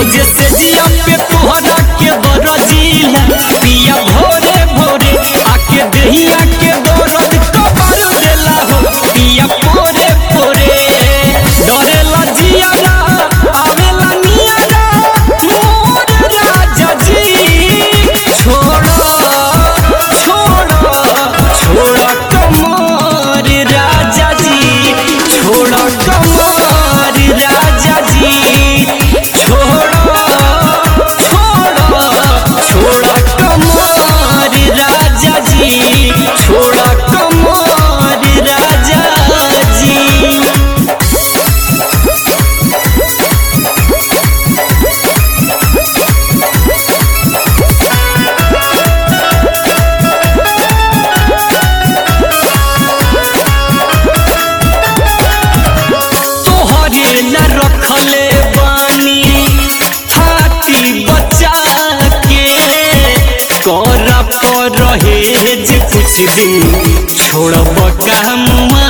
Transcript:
रोज से जिया पे तोहरा के बरजीला पिया भोरे भोरे आके दहिया के दर्द कबर देला हो पिया भोरे भोरे डरेला जियारा आवेला नियारा मोर राजा जी छोड़ो छोड़ो छोड़ो कमर राजा जी छोड़ो कमर राजा जी छोड़ो छोड़ो छोड़ो कमर राजा जी छोड़ो कमर राजा जी तोहरे ला रखले बानी हाथी बचा के कर पर रहे जे कुछ दिन छोड़ब काम